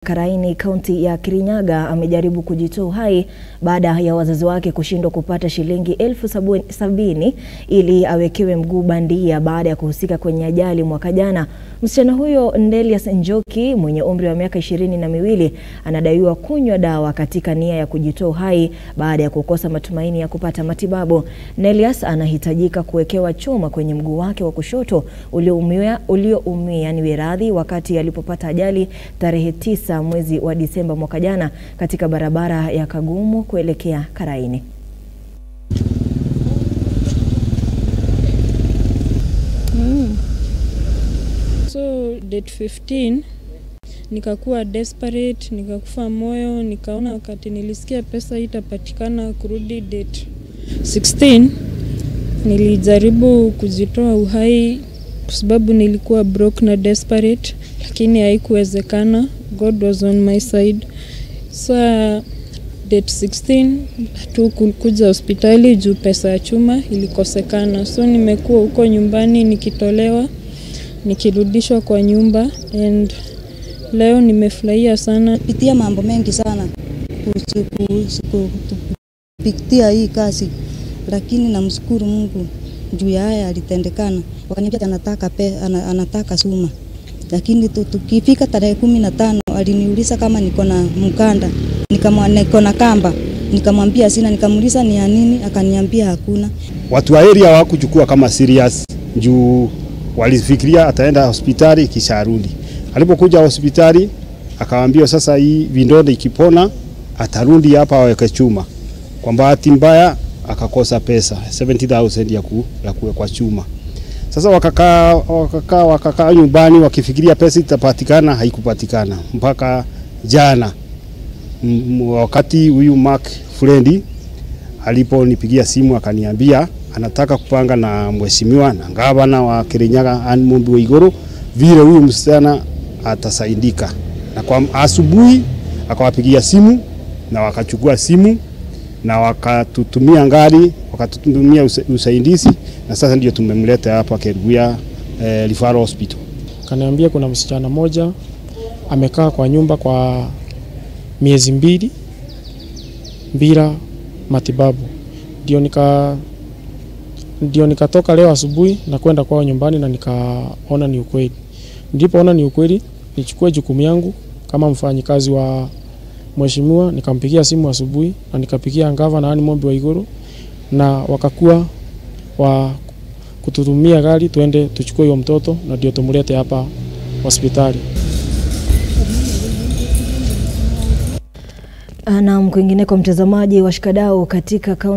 Karaini, kaunti ya Kirinyaga amejaribu kujitoa uhai baada ya wazazi wake kushindwa kupata shilingi elfu sabini ili awekewe mguu bandia baada ya kuhusika kwenye ajali mwaka jana. Msichana huyo Ndelias Njoki mwenye umri wa miaka ishirini na miwili anadaiwa kunywa dawa katika nia ya kujitoa uhai baada ya kukosa matumaini ya kupata matibabu. Nelias anahitajika kuwekewa chuma kwenye mguu wake wa kushoto ulioumia ulioumia ni wiradhi wakati alipopata ajali tarehe tisa mwezi wa Disemba mwaka jana katika barabara ya Kagumu kuelekea Karaini. Mm. So date 15 nikakuwa desperate, nikakufa moyo, nikaona wakati nilisikia pesa itapatikana kurudi date 16 nilijaribu kujitoa uhai kwa sababu nilikuwa broke na desperate, lakini haikuwezekana. God was on my side. Sa date 16 tu kuja hospitali juu pesa ya chuma ilikosekana, so nimekuwa huko nyumbani nikitolewa, nikirudishwa kwa nyumba and leo nimefurahia sana. pitia mambo mengi sana kuhusu- kuhusu- kupitia hii kazi, lakini namshukuru Mungu juu ya haya alitendekana. Wakaniambia anataka pe, ana, anataka suma, lakini tu- tukifika tarehe kumi na tano aliniuliza kama niko na mkanda, nikamwa niko na kamba, nikamwambia sina, nikamuuliza ni ya nini, akaniambia hakuna. Watu wa area hawakuchukua kama serious juu walifikiria ataenda hospitali kisha arudi. Alipokuja hospitali akawaambia sasa hii vidonda ikipona atarudi hapa aweke chuma. Kwa bahati mbaya akakosa pesa 70,000 ya, ku, ya kuwekwa chuma. Sasa wakakaa wakakaa wakakaa nyumbani wakifikiria pesa itapatikana, haikupatikana mpaka jana M- wakati huyu Mark Frendi aliponipigia simu akaniambia anataka kupanga na mheshimiwa na gavana wa Kirinyaga Anne Mumbi Waiguru vile huyu msichana atasaidika, na kwa asubuhi akawapigia simu na wakachukua simu na wakatutumia ngari wakatutumia usa- usaidizi, na sasa ndio tumemleta hapa Kerugoya eh, Referral Hospital. Kaniambia kuna msichana moja amekaa kwa nyumba kwa miezi mbili bila matibabu. Ndio nika ndio nikatoka leo asubuhi na kwenda kwao nyumbani na nikaona ni ukweli. Nilipoona ni ukweli, nichukue jukumu yangu kama mfanyikazi wa mheshimiwa, nikampigia simu asubuhi na nikapigia gavana Anne Mumbi Waiguru na wakakuwa wa kututumia gari tuende tuchukue huyo mtoto na ndio tumlete hapa hospitali. Naam, kwingineko mtazamaji, washikadau katika kaunti